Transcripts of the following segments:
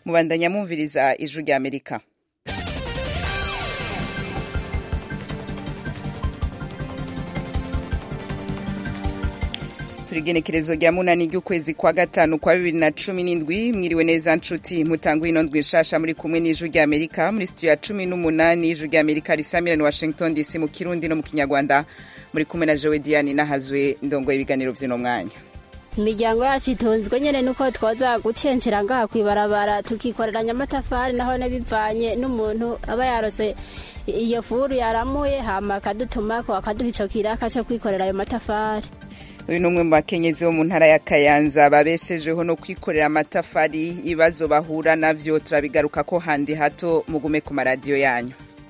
mubandanya mwumviriza ijwi rya amerika turigenekerezo rya munani ry'ukwezi kwa gatanu kwa bibiri na cumi n'indwi mwiriwe neza nshuti mutanguye ino ndwi nshasha muri kumwe n'ijwi rya amerika muri studio ya cumi n'umunani ijwi rya amerika risamirani washington dc mu kirundi no mu kinyarwanda muri kumwe na jowe diane nahazwe ndongoye ibiganiro vy'uno mwanya imiryango yacu itunzwe nyene nuko twoza gucencera ngaha kwibarabara tukikoreranya amatafari naho bivanye n'umuntu aba yarose iyo furu yaramuye hama akadutumako akaduha ico kiraka co kwikorera ayo matafari uyu ni umwe mu bakenyezi bo mu ntara ya kayanza babeshejeho no kwikorera amatafari ibibazo bahura navyo turabigaruka ko handi hato mugume ku maradiyo yanyu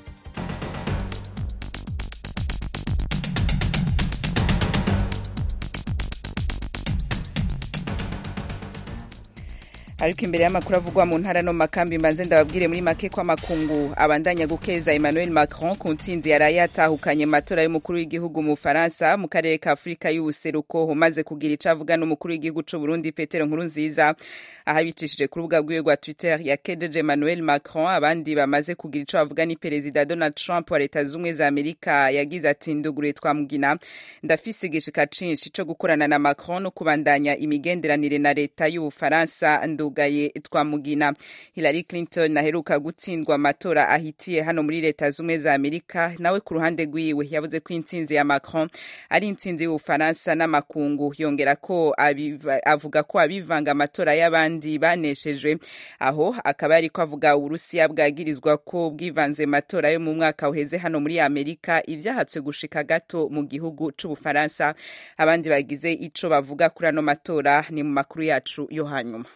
ariko imbere y'amakuru avugwa mu ntara no mu makambi mbanze ndababwire muri make ko amakungu abandanya gukeza Emmanuel Macron ku ntsinzi yaraye yatahukanye matora y'umukuru w'igihugu mu Faransa mu karere ka Afurika y'ubuseruko umaze kugira ico avuga n'umukuru w'igihugu c'u Burundi Petero Nkurunziza aho abicishije ku rubuga rwiwe rwa Twitter yakejeje Emmanuel Macron abandi bamaze kugira ico bavuga ni Perezida Donald Trump wa Leta z'Ubumwe za Amerika yagize ati ndugure twamugina ndafise igishika cinshi co gukorana na Macron no kubandanya imigenderanire na leta y'Ubufaransa ndugaye twamugina Hillary Clinton aheruka gutsindwa amatora ahitiye hano muri leta z'umwe za Amerika nawe ku ruhande rwiwe yavuze ko intsinzi ya Macron ari intsinzi y'Ubufaransa n'amakungu yongera ko avuga ko abivanga amatora y'abandi baneshejwe aho akaba ariko avuga Uburusiya bwagirizwa ko bwivanze matora yo mu mwaka uheze hano muri Amerika ivyahatswe gushika gato mu gihugu c'Ubufaransa abandi bagize ico bavuga kuri ano matora ni mu makuru yacu yo hanyuma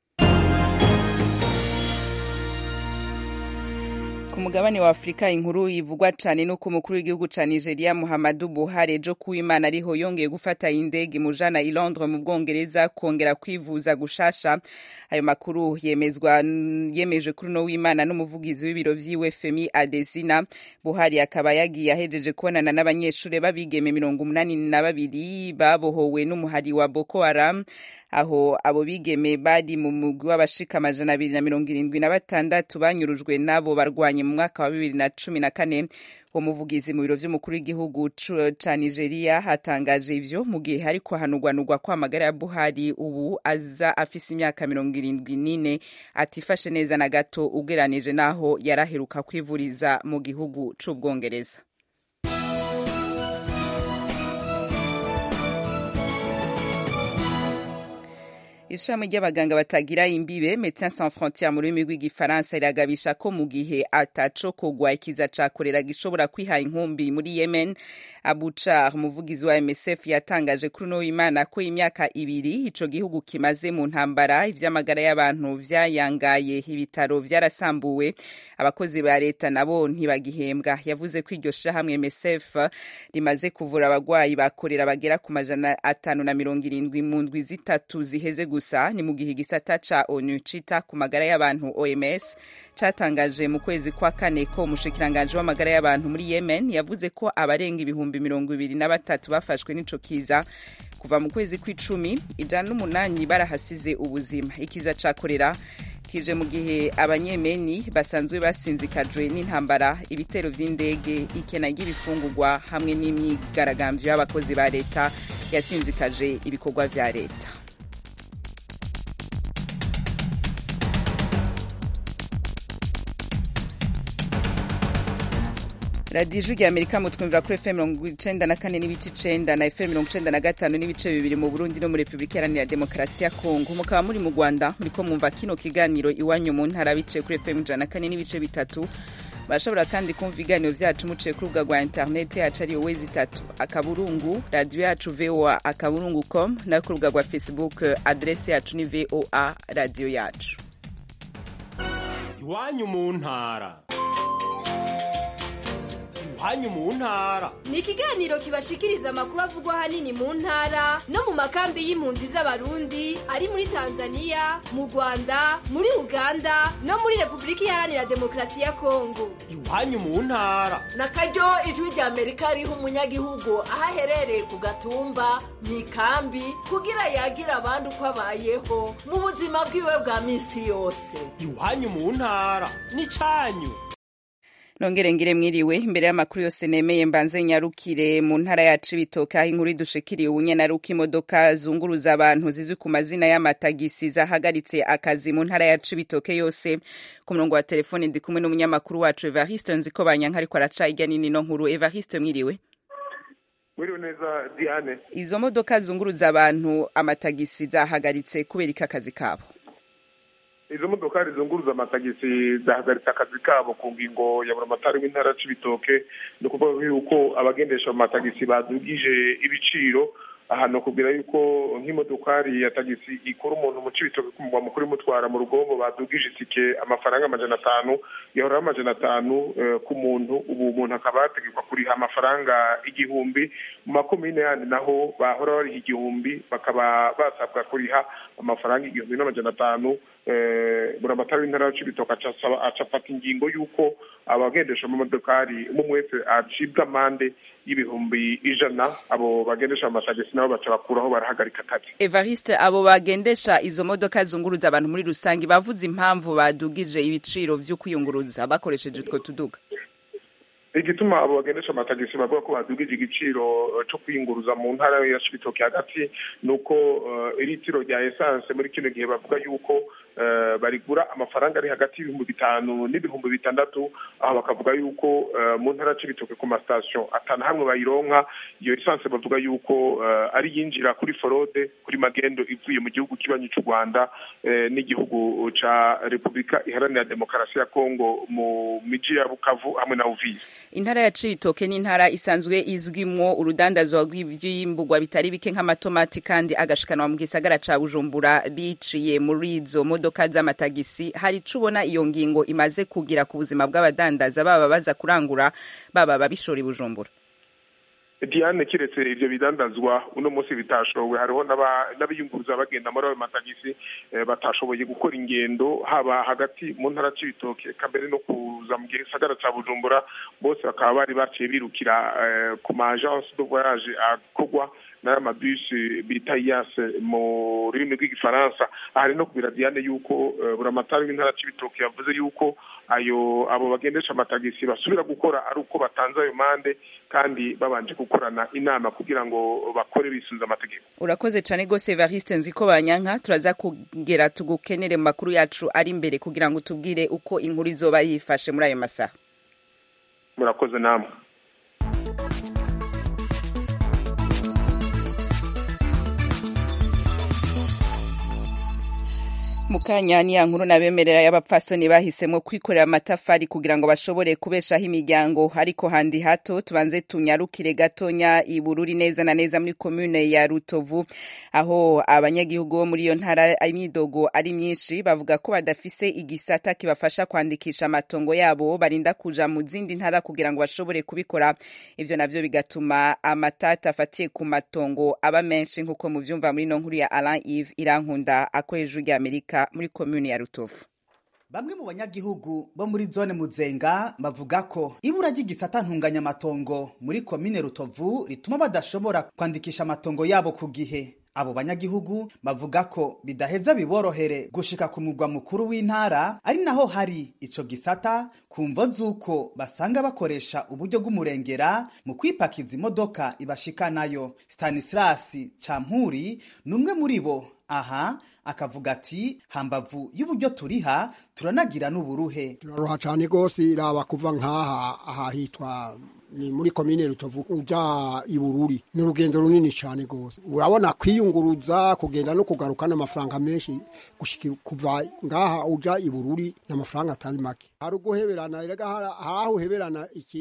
ku mugabane wa afurika inkuru ivugwa cyane nuko umukuru w'igihugu ca nigeria muhammadu buhari ejo kuwimana ariho yongeye gufata indege mujana i londres mu bwongereza kongera kwivuza gushasha ayo makuru yemezwa yemejwe kuri uno w'imana n'umuvugizi w'ibiro vy'iwe femi adesina buhari akaba yagiye ahejeje kubonana n'abanyeshuri b'abigeme mirongo umunani na babiri babohowe n'umuhari wa boko haram aho abo bigeme bari mu mugwi w'abashika amajana abiri na mirongo irindwi na batandatu banyurujwe n'abo barwanye mu mwaka wa bibiri na cumi na kane uwo muvugizi mu biro vy'umukuru w'igihugu ca nigeria hatangaje ivyo mu gihe hariko hanugwanugwa ko amagara ya buhari ubu aza afise imyaka mirongo irindwi n'ine atifashe neza na gato ugeranije n'aho yaraheruka kwivuriza mu gihugu c'ubwongereza ishami ry'abaganga batagira imbibe Médecins Sans Frontières mu rurimi rw'igifaransa riragabisha ko mu gihe ataco kogwa ikiza ca korera gishobora kwiha inkumbi muri Yemen Abu Char umuvugizi wa MSF yatangaje kuri uno w'Imana ko imyaka ibiri ico gihugu kimaze mu ntambara ivy'amagara y'abantu vyayangaye ibitaro vyarasambuwe abakozi ba leta nabo ntibagihembwa yavuze ko iryo shirahamwe MSF rimaze kuvura abagwayi bakorera bagera ku majana atanu na mirongo irindwi mu ndwi zitatu ziheze gusa ni mu gihe igisata ca onu cita ku magara y'abantu oms catangaje mu kwezi kwa kane ko umushikiranganji w'amagara y'abantu muri yemen yavuze ko abarenga ibihumbi mirongo ibiri na batatu bafashwe n'ico kiza kuva mu kwezi kw'icumi ijana n'umunani barahasize ubuzima ikiza ca korera kije mu gihe abanyemeni basanzwe basinzikajwe n'intambara ibitero vy'indege ikena ry'ibifungurwa hamwe n'imyigaragambyo y'abakozi ba leta yasinzikaje ibikorwa vya leta radiyo ijwi rya amerika mutwumvira kuri fm mirongo icenda na kane n'ibice icenda na fm mirongo icenda na gatanu n'ibice bibiri mu burundi no muri repubulika iharanira demokarasi ya kongo mukaba muri mu rwanda muriko mwumva kino kiganiro iwanyu mu ntara biciye kuri fm ijana na kane n'ibice bitatu barashobora kandi kumva ibiganiro vyacu muciye ku rubuga rwa interineti yacu ariyo wezi itatu akaburungu radiyo yacu voa akaburungu com no ku rubuga rwa facebook adresi yacu ni voa radiyo yacu iwanyu mu ntara iwanyu mu ntara ni ikiganiro kibashikiriza amakuru avugwa ahanini mu ntara no mu makambi y'impunzi z'abarundi ari muri tanzania mu rwanda muri uganda no muri repubulika iharanira demokarasi ya kongo iwanyu mu ntara na karyo ijwi rya amerika riha umunyagihugu aho aherereye ku gatumba mu ikambi kugira yagira abandi uko abayeho mu buzima bwiwe bwa minsi yose iwanyu mu ntara n'icanyu nongere ngire mwiriwe imbere y'amakuru yose nemeye mbanze nyarukire mu ntara ya Cibitoke aho inkuru idushikiriye ubunyenaruka imodoka zunguruza abantu zizwi ku mazina y'amatagisi zahagaritse akazi mu ntara ya Cibitoke yose ku murongo wa telefone ndi kumwe n'umunyamakuru wacu Evariste nziko banyanka ariko araca irya nini no nkuru Evariste mwiriwe Mwiriwe neza Diane izo modoka zunguruza abantu amatagisi zahagaritse kubera iki akazi kabo izo modokari zunguruza amatagisi zahagaritse akazi kabo ku ngingo ya buramatari w'intara c'ibitoke ni ukuvuga yuko abagendesha mu matagisi badugije ibiciro aha ni ukubwira yuko nk'imodokari ya tagisi ikora umuntu mu cibitoke ku mugwa mukuru imutwara mu rugombo badugije itike amafaranga amajana atanu yahoraho amajana atanu ku muntu ubu umuntu akaba yategekwa kuriha amafaranga igihumbi mu makomine yandi naho bahora bariha igihumbi bakaba basabwa kuriha amafaranga igihumbi n'amajana atanu buramatari w'intara c'ibitoke aca afata ingingo y'uko abagendesha amamodokari umwe wese acibwa amande y'ibihumbi ijana abo bagendesha amatagisi nabo baca bakuraho barahagarika akazi Evariste abo bagendesha izo modoka zunguruza abantu muri rusange bavuze impamvu badugije ibiciro vyo kwiyunguruza bakoresheje utwo tuduga igituma abo bagendesha amatagisi bavuga ko badugije igiciro cyo kwiyunguruza mu ntara ya Cibitoke hagati ni uko iritiro rya esanse muri kino gihe bavuga yuko barigura amafaranga ari hagati y'ibihumbi bitanu n'ibihumbi bitandatu aho bakavuga yuko mu ntara Cibitoke ku masitasiyo atanu hamwe bayironka iyo esanse bavuga yuko ari yinjira kuri forode kuri magendo ivuye mu gihugu kibanyi cy'u Rwanda n'igihugu ca Repubulika Iharanira Demokarasi ya Kongo mu miji ya Bukavu hamwe na Uvira intara ya Cibitoke ni intara isanzwe izwimwo urudandazwa rw'ivyimburwa bitari bike nk'amatomati kandi agashikanwa mu gisagara ca Bujumbura biciye muri izo modoka z'amatagisi hari ico ubona iyo ngingo imaze kugira ku buzima bw'abadandaza baba baza kurangura baba babishora i Bujumbura Diane kiretse ivyo bidandazwa uno munsi bitashowe hariho n'abiyunguruza bagenda muri ayo matagisi batashoboye gukora ingendo haba hagati mu ntara c'ibitoke kambere no kuza mu gisagara ca Bujumbura bose bakaba bari baciye birukira ku ma agence de voyage akorwa n'aya mabisi bita iyase mu rurimi rw'igifaransa hari no kubira Diane yuko buramatari w'intara c'ibitoke yavuze yuko ayo abo bagendesha amatagisi basubira gukora ari uko batanze ayo mande kandi babanje gukorana inama kugira ngo bakore bisunze amategeko urakoze cyane rwose Evariste nziko banyanka turaza kugera tugukenere mu makuru yacu ari imbere kugira ngo tubwire uko inkuru izoba yifashe muri ayo masaha murakoze namwe mukanya ni ya nkuru nabemerera y'abapfasoni bahisemo kwikorera amatafari kugira ngo bashobore kubeshaho imiryango ariko handi hato tubanze tunyarukire gatonya ibururi neza na neza muri komune ya Rutovu aho abanyagihugu bo muri iyo ntara imyidogo ari myinshi bavuga ko badafise igisata kibafasha kwandikisha amatongo yabo barinda kuja mu zindi ntara kugira ngo bashobore kubikora ivyo navyo bigatuma amatata afatiye ku matongo aba menshi nk'uko muvyumva muri no nkuru ya Alain Yves Irankunda akoresha ijwi Amerika muri komune ya Rutovu Bamwe mu banyagihugu bo muri zone Muzenga bavuga ko ibura ry'igisata ntunganyamatongo muri komine Rutovu rituma badashobora kwandikisha amatongo yabo ku gihe. Abo banyagihugu bavuga ko bidaheza biborohere gushika ku mugwa mukuru w'intara ari naho hari ico gisata kumvo z'uko basanga bakoresha uburyo bw'umurengera mu kwipakiza imodoka ibashikanayo. Stanislas Campuri ni umwe muri bo aha akavuga ati hambavu y'uburyo turiha turanagira n'uburuhe turaruha cyane rwose iraba kuva nk'aha aha hitwa ni muri komine rutovu uja ibururi ni urugendo runini cyane rwose urabona kwiyunguruza kugenda no kugaruka n'amafaranga menshi gushika kuva ngaha uja ibururi n'amafaranga atari make hari uguheberana rega hari aho uheberana ikintu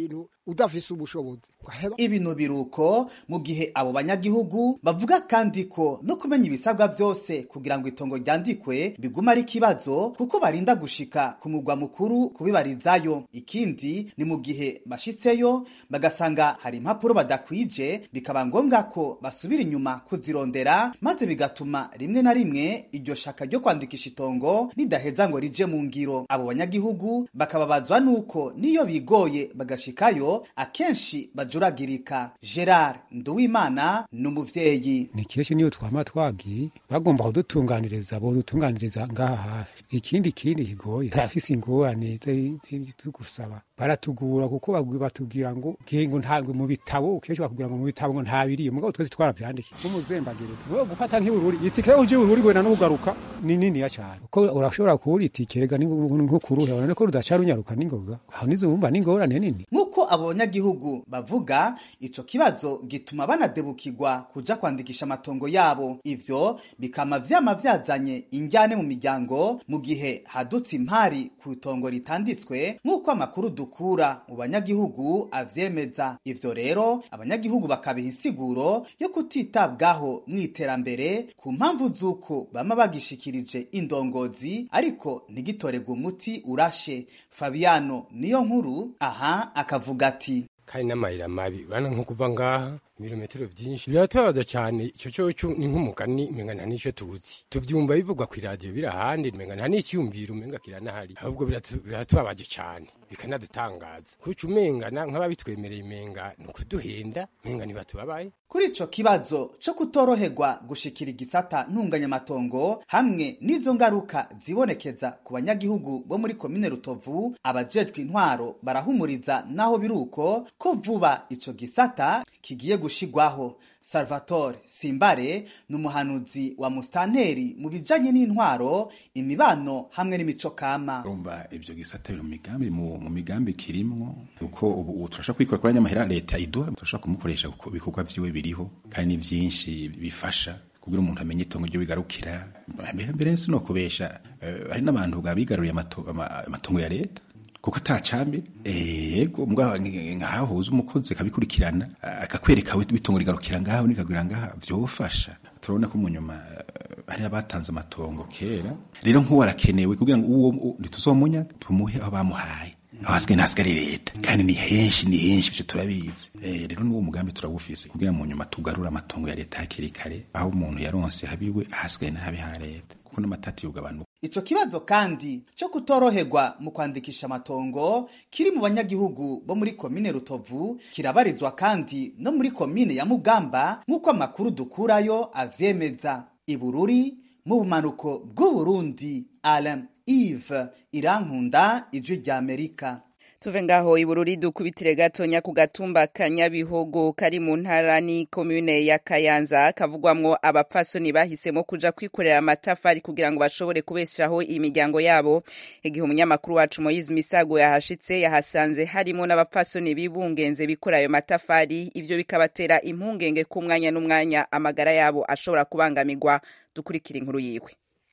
udafise ubushobozi ibintu biruko mu gihe abo banyagihugu bavuga kandi ko no kumenya ibisabwa byose kugira ngo itongo ryandikwe biguma ari ikibazo kuko barinda gushika ku mugwa mukuru kubibarizayo ikindi ni mu gihe bashitseyo bagasanga hari impapuro badakwije bikaba ngombwa ko basubira inyuma kuzirondera maze bigatuma rimwe na rimwe iryo shaka ryo kwandikisha itongo ridaheza ngo rije mu ngiro abo banyagihugu bakababazwa nuko niyo bigoye bagashikayo akenshi bajuragirika gerard nduwimana ni umuvyeyi ni kenshi niyo twama twagiye bagomba kudutunganiriza bodutunganiriza ngaha hafi ikindi kindi kigoye turafise ingorane tugusaba baratugura kuko batubwira ngo ngo ntabwo mu bitabo kenshi bakubwira ngo mu bitabo ngo ntabiriye mugabo twese twaravyandiki umuzembagirika ngo gufata nk'ibururi itike uje ibururi gwena no kugaruka ni niniya cyane kuko urashobora kubura itike rega nko kuruhe urabona ko rudaca runyaruka n'ingoga aho nizo wumva n'ingorane nini nk'uko abo banyagihugu bavuga ico kibazo gituma banadebukirwa kuja kwandikisha amatongo yabo ivyo bikama vyama vyazanye injyane mu miryango mu gihe hadutse impari ku itongo ritanditswe nk'uko amakuru dukura mu banyagihugu avyemeza ivyo rero abanyagihugu bakabiha insiguro yo kutitabwaho mu iterambere ku mpamvu z'uko bama bagishikirije indongozi ariko ntigitorerwe umuti urashe fabiano niyo nkuru aha akavuga ati kandi n'amayira mabi urabona nko kuva ngaha ibirometero byinshi biratubabaza cyane icyo cyo ni nk'umugani menga nta n'icyo tuzi tubyumva bivugwa ku iradiyo biri ahandi menga nta n'icyiyumviro umenga kiranahari ahubwo biratubabaje cyane bikanadutangaza kuko umengana nk'ababitwemereye menga ni ukuduhenda menga ntibatubabaye kuri ico kibazo co kutoroherwa gushikira igisata ntunganyamatongo hamwe n'izo ngaruka zibonekeza ku banyagihugu bo muri komine rutovu abajejwe intwaro barahumuriza naho biruko ko vuba ico gisata kigiye gushigwaho salvatore simbare ni umuhanuzi wa mustanteri mu bijanye n'intwaro imibano hamwe n'imico kama urumva ivyo gisata biri mu migambi mu migambi kirimwo uko ubu turashaka kwikora kuri nyamahera leta iduha turashaka kumukoresha kuko ibikorwa vyiwe biriho kandi ni vyinshi bifasha kugira umuntu amenye itongo ryo bigarukira mbere mbere si no kubesha uh, hari n'abantu bigaruriye amatongo ya leta kuko atacambi yego mbwa nkahuza umukozi akabikurikirana akakwereka bitongo rigarukira ngaho nikagwira ngaha vyofasha turabona ko mu nyuma hari abatanze amatongo kera rero nk'uwo arakenewe kugira ngo uwo ntituzomunya tumuhe aho bamuhaye aho hasigaye ntasigare leta kandi ni henshi ni henshi ivyo turabizi rero n'uwo mugambi turawufise kugira mu nyuma tugarure amatongo ya leta hakiri kare aho umuntu yaronse habiwe ahasigaye n'ahabi ha leta kuko n'amatati yugabanuka ico kibazo kandi co kutoroherwa mu kwandikisha amatongo kiri mu banyagihugu bo muri komine rutovu kirabarizwa kandi no muri komine ya mugamba nk'uko amakuru dukurayo avyemeza ibururi mu bumanuko bw'uburundi alain ive irankunda ijwi rya amerika tuve ngaho ibururi dukubitire gatonya ku gatumba kanyabihogo kari mu ntara ni komune ya kayanza kavugwamwo abapfasoni bahisemo kuja kwikorera amatafari kugira ngo bashobore kubeshaho imiryango yabo igihe umunyamakuru wacu moyize misago yahashitse yahasanze harimo n'abapfasoni bibungenze bikora ayo matafari ivyo bikabatera impungenge ku mwanya n'umwanya amagara yabo ashobora kubangamirwa dukurikira inkuru yiwe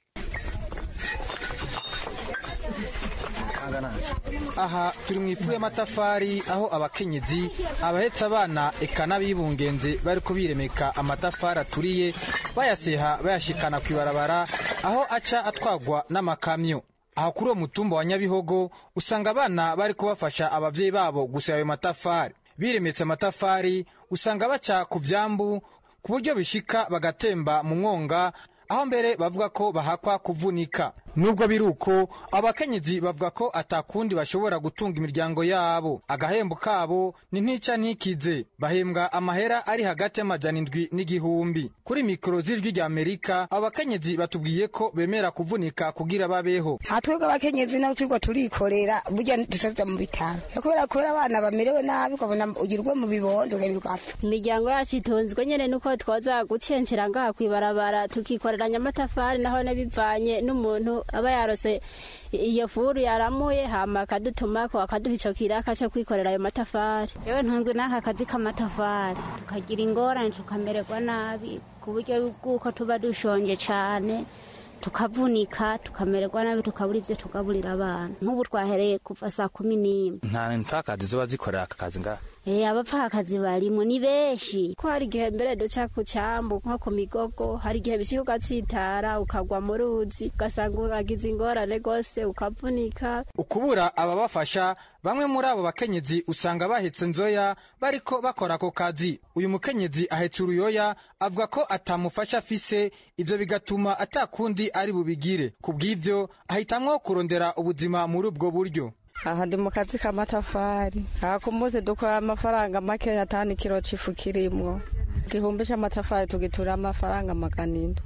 aha turi mu ifu y'amatafari aho abakenyezi abahetse abana eka n'abibungenze bari biremeka amatafari aturiye bayaseha bayashikana ku ibarabara aho aca atwagwa n'amakamyo aho kuri uwo mutumba wa nyabihogo usanga abana bari kubafasha ababyeyi babo guseba ayo matafari biremetse amatafari usanga baca ku byambu ku buryo bishika bagatemba mu mwonga aho mbere bavuga ko bahakwa kuvunika nubwo biri uko abakenyezi bavuga ko atakundi bashobora gutunga imiryango yabo agahembo kabo ni ntica ntikize bahembwa amahera ari hagati y'amajana indwi n'igihumbi kuri mikoro z'ijwi rya amerika abo bakenyezi batubwiye ko bemera kuvunika kugira babeho twebwe abakenyezi nabo turiko turikorera burya dusaza mu bitaro kubera kubera abana bamerewe nabi ukabona ugirwe mu bibondo ugagira ugapfa imiryango yacu itunzwe nyene nuko twoza gucencera ngaha kwibarabara tukikoreranya amatafari naho bivanye n'umuntu aba yarose iyo furu yaramuye hama akadutumako akaduha ico kiraka co kwikorera ayo matafari yewe ntunzwe n'aka kazi k'amatafari tukagira ingorane tukamererwa nabi ku buryo bw'uko tuba dushonje cane tukavunika tukamererwa nabi tukabura ivyo tugaburira abana nk'ubu twahereye kuva saa kumi n'imwe nta mpfakazi zoba zikorera aka kazi ngaha Eh, abapfakazi barimo ni benshi ko hari igihe mbere duca ku cyambu nko ku migogo hari igihe bishika ugatsitara ukagwa mu ruzi ugasanga uragize ingorane rwose ukavunika ukubura ababafasha bamwe muri abo bakenyezi usanga bahetse nzoya bariko bakora ako kazi uyu mukenyezi ahetse uruyoya avuga ko atamufasha afise ivyo bigatuma atakundi ari bubigire ku bw'ivyo ahitamwo kurondera ubuzima muri ubwo buryo aha ndi mu kazi k'amatafari aha ku munsi dukora amafaranga makeya atanu ikiro c'ifu kirimwo igihumbi c'amatafari tugitura amafaranga magana indwi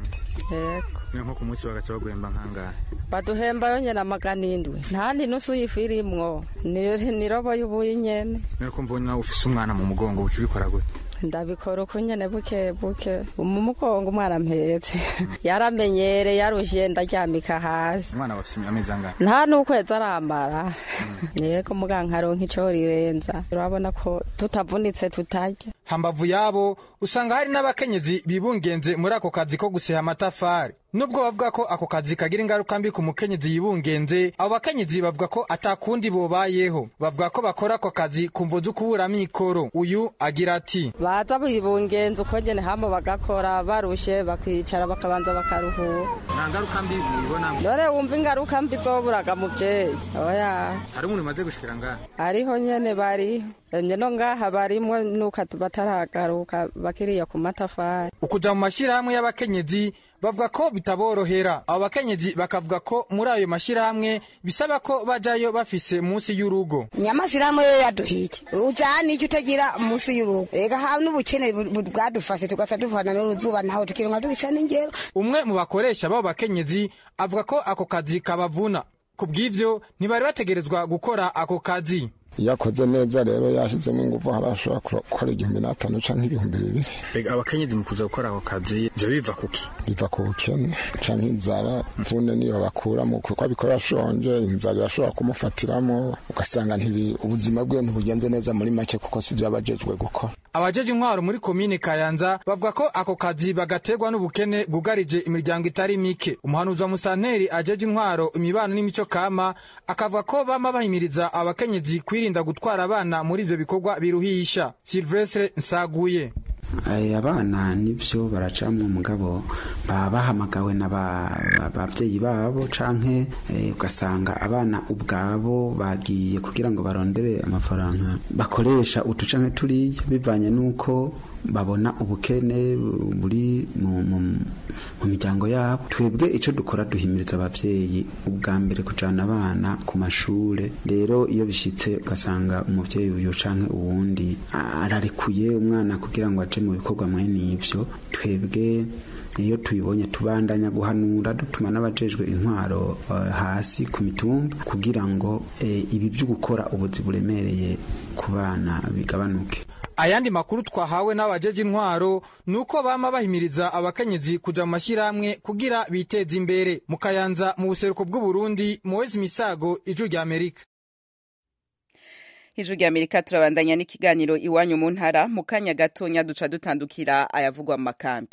yego nko ku munsi bagaca baguhemba nk'angahe baduhemba yonyene amagana indwi ntandi nusu y'ifu irimwo ni ni robo y'ubuyi nyene niko mbona ufise umwana mu mugongo uca ubikora gute ndabikora uko nyene buke buke mu mugongo umwana mpetse yaramenyere yarushiye ndaryamika hasi umwana bafise amezi angahe nta n'ukwezi aramara yego muga nkaronka ico rirenza urabona ko tutavunitse tutarya hambavu yabo usanga hari n'abakenyezi bibungenze muri ako kazi ko guseha amatafari nubwo bavuga ko ako kazi kagira ingaruka mbi ku mukenyezi yibungenze abo bakenyezi bavuga ko atakundi bobayeho bavuga ko bakora ako kazi ku mvo z'ukubura mikoro uyu agira ati baza bibungenze uko nyene hama bagakora barushe bakicara bakabanza bakaruhura nta ngaruka mbi ubibona none wumva ingaruka mbi zoburaga muvyeyi oya hari umuntu umaze gushikira ngaha ariho nyene bariho emye no ngaha barimwo nuko bataragaruka bakiriya ku matafari ukuja mu mashirahamwe y'abakenyezi bavuga ko bitaborohera abo bakenyezi bakavuga ko muri ayo mashirahamwe bisaba ko bajayo bafise munsi y'urugo nyamasiramu yo yaduhite ujana icyo utagira munsi y'urugo rega ha n'ubukene bu- bu- bwadufashe tugasa duvana n'uruzuba ntaho tukironka dubisa n'ingero umwe mu bakoresha b'abo bakenyezi avuga ko ako kazi kabavuna ku bw'ivyo ntibari bategerezwa gukora ako kazi iyo akoze neza rero yashyizemo ingufu harashobora gukora igihumbi n'atanu canke ibihumbi bibiri Mbega abakenyezi mu kuza gukora ako kazi ivyo biva kuki biva ku bukene canke inzara mvune niyo bakuramo kuko abikora ashonje inzara irashobora kumufatiramo ugasanga ntibi ubuzima bwiwe ntibugenze neza muri make kuko si abajejwe gukora abajeje intwaro muri komine kayanza bavuga ko ako kazi bagaterwa n'ubukene bwugarije imiryango itari mike umuhanuzi wa musanteri ajeje intwaro imibano n'imico kama akavuga ko bama bahimiriza abakenyezi kwirinda gutwara abana muri ivyo bikorwa biruhisha silvestre nsaguye Aya abana nibyo baracamwe mugabo baba bahamagawe n'ababyeyi babo canke eh, ugasanga abana ubwabo bagiye kugira ngo barondere amafaranga bakoresha utu canke turiya bivanye n'uko babona ubukene buri mu, mu, mu miryango yabo twebwe ico dukora duhimiriza abavyeyi ubwa mbere kujana abana ku mashure rero iyo bishitse ugasanga umuvyeyi uyu canke uwundi ararekuye umwana kugira ngo aje mu bikorwa mwene ivyo twebwe iyo tubibonye tubandanya guhanura dutuma n'abajejwe intwaro uh, hasi ku mitumba kugira ngo eh, ibi byo gukora ubuzi buremereye ku bana bigabanuke ayandi makuru twahawe n'abajeje intwaro nuko bama bahimiriza abakenyezi kuja mu mashyirahamwe kugira biteze imbere mu kayanza mu buseruko bw'uburundi muwezi misago ijwi rya amerika ijwi rya amerika turabandanya n'ikiganiro iwanyu mu ntara mu kanya gatonya duca dutandukira ayavugwa mu makambi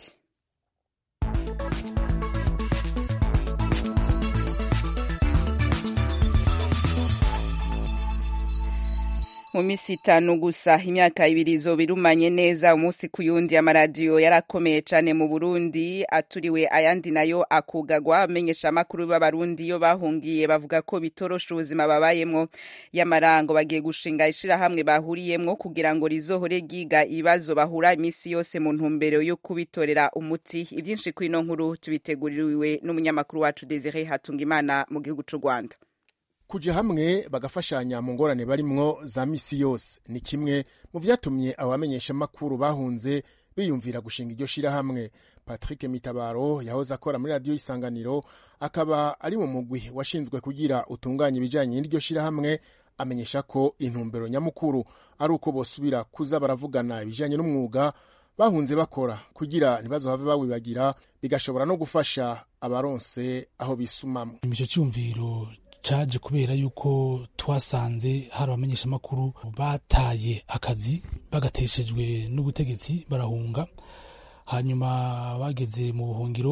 mu minsi itanu gusa imyaka ibiri izoba irumanye neza umunsi ku yundi amaradiyo yarakomeye cyane mu burundi aturiwe ayandi nayo akugagwa amenyesha amakuru b'abarundi iyo bahungiye bavuga ko bitorosha ubuzima babayemwo y'amarango bagiye gushinga ishirahamwe bahuriyemwo kugira ngo rizohore ryiga ibibazo bahura iminsi yose mu ntumbero yo kubitorera umuti ibyinshi kuri ino nkuru tubiteguriwe n'umunyamakuru wacu desire hatungimana mu gihugu cy'u rwanda kuja hamwe bagafashanya mu ngorane barimwo za misi yose ni kimwe mu vyatumye abamenyesha makuru bahunze biyumvira gushinga iryo shirahamwe patrick mitabaro yahoze akora muri radiyo isanganiro akaba ari mu mugwi washinzwe kugira utunganye ibijanye n'iryo shirahamwe amenyesha ko intumbero nyamukuru ari uko bosubira kuza baravugana ibijanye n'umwuga bahunze bakora kugira ntibazohave bawibagira bigashobora no gufasha abaronse aho bisumamwo ico cyumviro caje kubera yuko twasanze hari abamenyeshamakuru bataye akazi bagateshejwe n'ubutegetsi barahunga hanyuma bageze mu buhungiro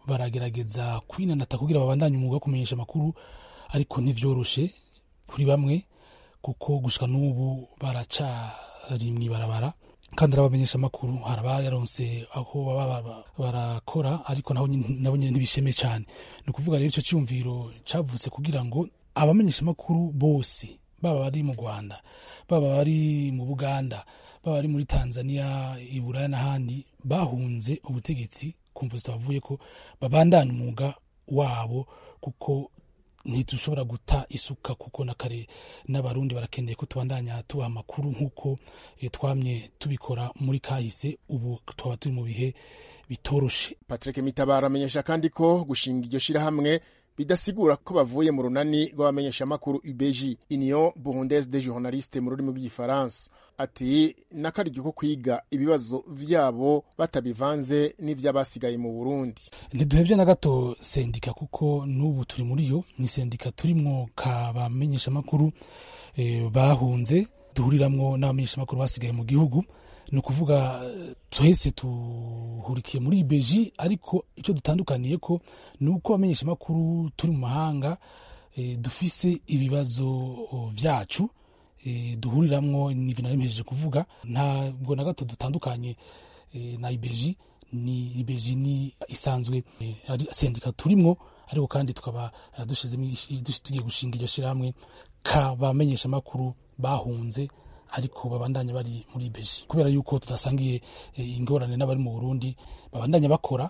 baragerageza kwinanata kugira babandanye umwuga wo kumenyesha amakuru ariko ntivyoroshe kuri bamwe kuko gushika n'ubu baracari mw'ibarabara kandi arabamenyesha amakuru hari abayaronse aho baba barakora ariko nabo nyene ntibisheme cane ni ukuvuga rero ico ciyumviro cavutse kugira ngo abamenyesha amakuru bose baba bari mu rwanda baba bari mu buganda baba bari muri tanzania iburaya n'ahandi bahunze ubutegetsi kumva zitabavuye ko babandanya umwuga wabo kuko ntidushobora guta isuka kuko na kare n'abarundi barakeneye ko tubandanya tubaha amakuru nk'uko twamye tubikora muri kahise ubu twaba turi mu bihe bitoroshe patrick mitabaro amenyesha kandi ko gushinga iryo shirahamwe bidasigura ko bavuye mu runani rw'abamenyeshamakuru UBG Union Burundaise des Journalistes mu rurimi rw'igifaransa ati n'akaryo ko kwiga ibibazo vyabo batabivanze n'ivy'abasigaye mu Burundi ntiduhevye na gato sendika kuko n'ubu turi muri yo ni sendika turimwo ka bamenyeshamakuru eh, bahunze duhuriramwo n'abamenyeshamakuru basigaye mu gihugu ni ukuvuga twese tuhurikiye muri beji ariko icyo dutandukaniye ko ni uko abamenyesha amakuru turi mu mahanga dufise ibibazo byacu duhuriramwo n'ibintu nari mpejeje kuvuga ntabwo na gato dutandukanye na ibeji ni ibeji ni isanzwe ari sendika turimwo ariko kandi tukaba tugiye gushinga iryo shyirahamwe kabamenyesha amakuru bahunze ariko babandanya bari muri beji kubera yuko tudasangiye ingorane n'abari mu burundi babandanya bakora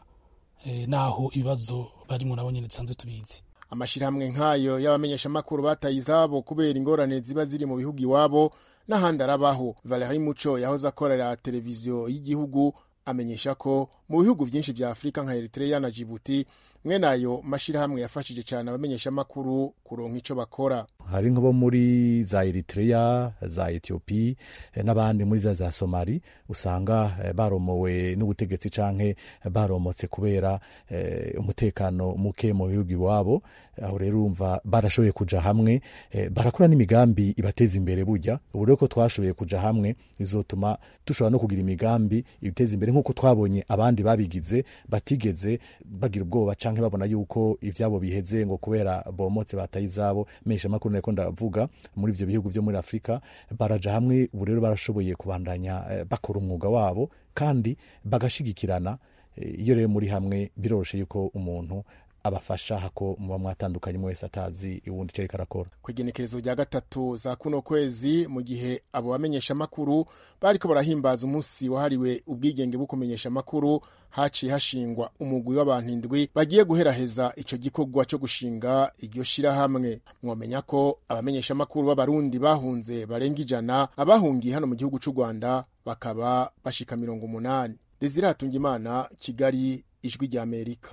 naho ibibazo barimo nabo nyine dusanzwe tubizi amashyirahamwe nk'ayo y'abamenyeshamakuru bataye izabo kubera ingorane ziba ziri mu bihugu iwabo n'ahandi arabaho valerie muco yahoze akorera televiziyo y'igihugu amenyesha ko mu bihugu byinshi bya afurika nka eritrea na jibuti mwene ayo mashyirahamwe yafashije cyane abamenyeshamakuru kuronka icyo bakora hari nk'abo muri za eritrea za etiyopi n'abandi muri za za somali usanga baromowe n'ubutegetsi canke baromotse kubera umutekano muke mu bihugu iwabo aho rero urumva barashoboye kuja hamwe barakora n'imigambi ibateza imbere burya ubu rero ko twashoboye kuja hamwe bizotuma dushobora no kugira imigambi ibiteza imbere nk'uko twabonye abandi babigize batigeze bagira ubwoba canke babona yuko ivyabo biheze ngo kubera bomotse bataye izabo mesha makuru nako ndavuga muri ivyo bihugu vyo muri Afrika baraja hamwe ubu rero barashoboye kubandanya bakora umwuga wabo kandi bagashigikirana iyo rero muri hamwe biroroshe yuko umuntu abafasha hako muba mwatandukanye mwese atazi uwundi icyo ariko arakora ku igenekerezo rya gatatu za kuno kwezi mu gihe abo bamenyesha amakuru bariko barahimbaza umunsi wahariwe ubwigenge bwo kumenyesha amakuru haciye hashingwa umugwi w'abantu indwi bagiye guheraheza ico gikorwa co gushinga iryo shirahamwe mwomenya ko abamenyesha amakuru b'abarundi bahunze barenga ijana abahungiye hano mu gihugu c'u rwanda bakaba bashika mirongo umunani desire hatungimana kigali ijwi rya amerika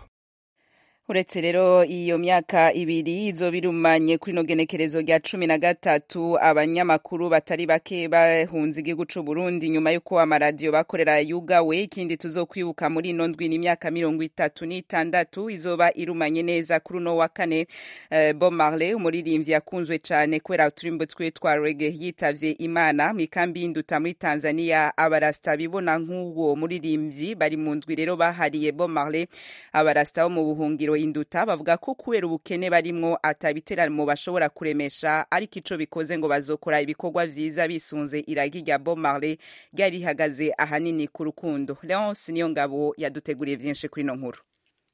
uretse rero iyo myaka ibiri izoba irumanye kuri ino genekerezo rya cumi na gatatu abanyamakuru batari bake bahunze igihugu c'u Burundi nyuma y'uko amaradiyo bakorera yugawe ikindi tuzokwibuka muri ino ndwi n'imyaka mirongo itatu n'itandatu izoba irumanye neza kuri uno wa kane uh, Bob Marley umuririmbyi yakunzwe cane kubera uturimbo twe twa reggae yitavye Imana mu ikambi y'induta muri Tanzania abarasta bibona nk'uwo muririmbyi bari mu ndwi rero bahariye Bob Marley abarasta bo mu buhungiro induta bavuga ko kubera ubukene barimwo atabiteramo bashobora kuremesha ariko ico bikoze ngo bazokora ibikorwa vyiza bisunze iragi rya Bob Marley ryari rihagaze ahanini ku rukundo Leonce niyo ngabo yaduteguriye vyinshi kuri ino nkuru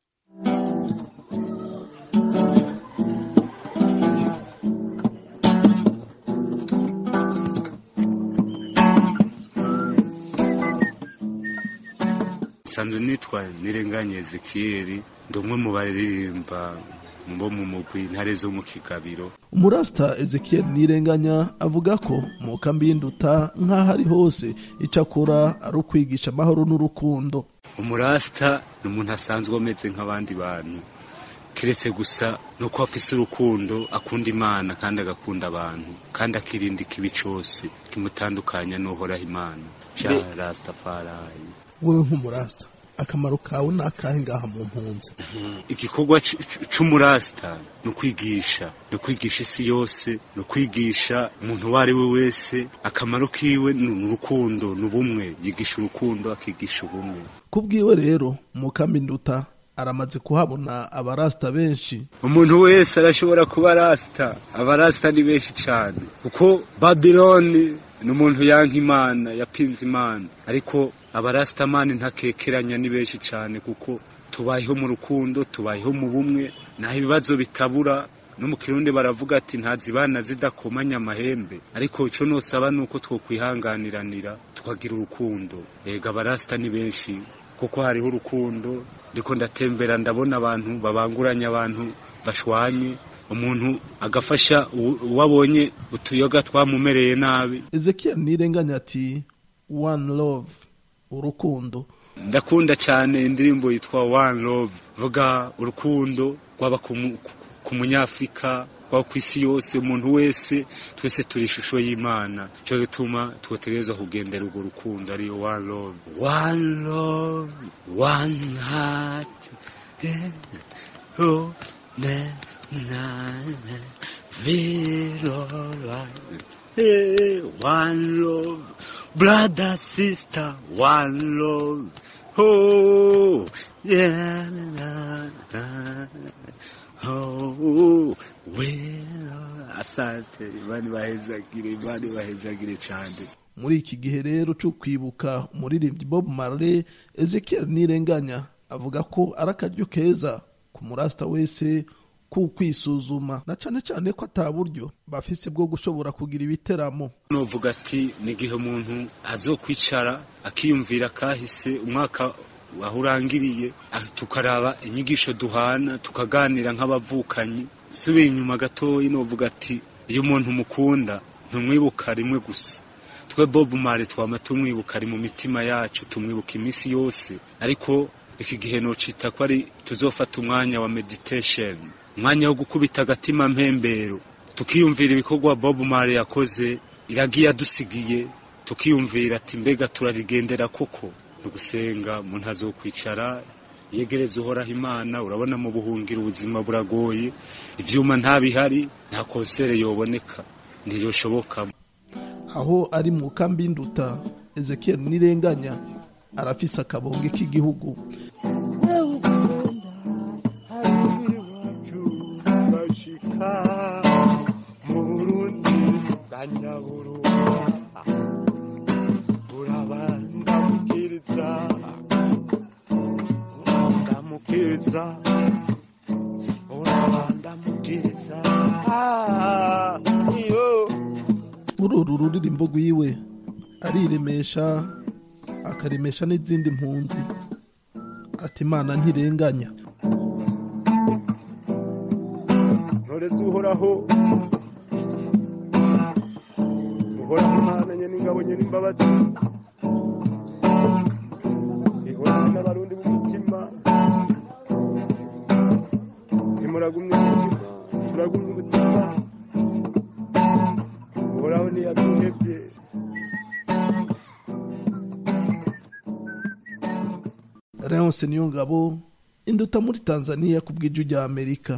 nsanzwe nitwa nirenganye ezekiyeri ndi umwe mu baririmba bo mu mugwi intare zo mu kigabiro umurasita ezekiel nirenganya avuga ko mu kambi y'induta nk'aho ari hose icyo akora ari ukwigisha amahoro n'urukundo umurasita ni umuntu asanzwe ameze nk'abandi bantu keretse gusa ni uko afise urukundo akunda imana kandi agakunda abantu kandi akirinda ikibi cyose kimutandukanya n'uhoraho imana cya rasitafarayi wowe nk'umurasita akamaro kawe ni akahe ngaha mu mpunzi igikorwa c'umurasita ni ukwigisha ni ukwigisha isi yose ni ukwigisha umuntu uwo ari we wese akamaro kiwe ni urukundo ni ubumwe yigisha urukundo akigisha ubumwe kubwiwe rero mu kambi nduta aramaze kuhabona abarasta benshi umuntu wese arashobora kuba rasita abarasita ni benshi cyane kuko babiloni ni umuntu yanka imana yapinze imana ariko abarasitamani ntakekeranya ni benshi cyane kuko tubayeho mu rukundo tubayeho mu bumwe naho ibibazo bitabura no mu kirundi baravuga ati ntazibana zidakomanya amahembe ariko icyo nusaba ni uko twokwihanganiranira tukagira urukundo yega abarasita ni benshi kuko hariho urukundo ndiko ndatembera ndabona abantu babanguranya abantu bashwanye umuntu agafasha uwo abonye utuyoga twamumereye nabi ezekiel nirenganya ati one love urukundo ndakunda cyane indirimbo yitwa one love vuga urukundo rwaba ku munyafurika rwaba ku isi yose umuntu wese twese turi ishusho y'imana cyo gituma twotegereza kugendera urwo rukundo ariyo one love one love one heart oh, ne, na, na, feel alright. Hey, one love, brother, sister, one love. Oh, yeah, na, na, oh, well, asante, imana ibahezagire, imana ibahezagire cyane. muri iki gihe rero cyo kwibuka umuririmbyi bob marley ezekiel nirenganya avuga ko ari akaryo keza ku murasita wese kukwisuzuma na cyane cyane ko ataburyo bafise bwo gushobora kugira ibiteramo nuvuga ati ni igihe umuntu azokwicara akiyumvira kahise umwaka aho urangiriye tukaraba inyigisho duhana tukaganira nk'abavukanyi subiye inyuma gatoya nuvuga ati iyo umuntu mukunda ntumwibuka rimwe gusa twe bob mare twama tumwibuka ari mu mitima yacu tumwibuka iminsi yose ariko iki gihe nocita ko ari tuzofata umwanya wa meditation umwanya wo gukubita agatima mpembero tukiyumvira ibikorwa bob mare yakoze iragiye adusigiye tukiyumvira ati mbega turarigendera koko ni ugusenga umuntu azokwicara yegereza uhoraho imana urabona mu buhungiro ubuzima buragoye ibyuma ntabihari nta konsere yoboneka ntiyoshoboka aho ari mu kambi y'induta ezekiel nirenganya arafise akabonge k'igihugu muri uru ruririmbo rwiwe ariremesha akaremesha n'izindi mpunzi ati imana ntirenganya ntoreze uhoraho uhoraho imana nyene ingabo nyene imbabazi ihoraho n'abarundi b'umutima timuragumye umutima turagumye umutima uhoraho ntiyaduhevye leonce niyo ngabo induta muri tanzania ku bw'ijwi rya amerika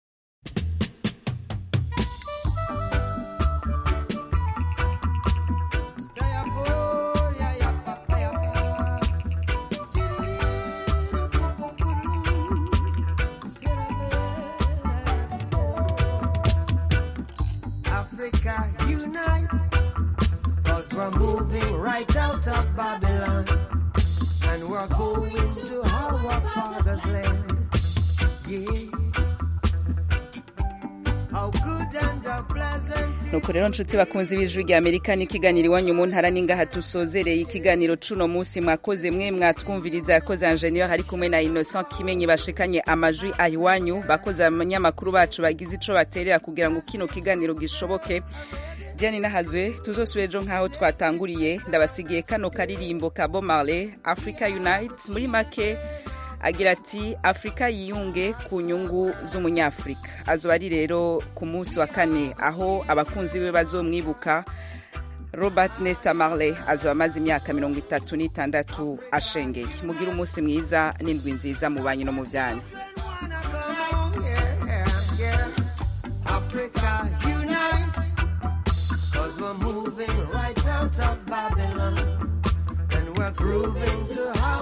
Africa unite, cause we're moving right out of Babylon, and we're going to our father's land. Yeah. How good and how pleasant nuko rero nshuti bakunze b'ijwi rya amerika n'ikiganiro iwanyu mu ntara n'ingaha tusozereye ikiganiro cuno munsi mwakoze mwe mwatwumviriza yakoze enjeniyeri ari kumwe na innocent kimenyi bashikanye amajwi ayiwanyu bakoze abanyamakuru bacu bagize ico baterera kugira ngo kino kiganiro gishoboke diane nahazwe tuzosubire ejo nk'aho twatanguriye ndabasigiye kano karirimbo ka bo marley africa unite muri make agira ati afurika yiyunge ku nyungu z'umunyafurika azoba ari rero ku munsi wa kane aho abakunzi be bazomwibuka robert nesta marley azoba amaze imyaka mirongo itatu n'itandatu ashengeye mugire umunsi mwiza n'indwi nziza mu banyu no mu byanyu Africa unite, cause we're moving right out of Babylon, and we're grooving to how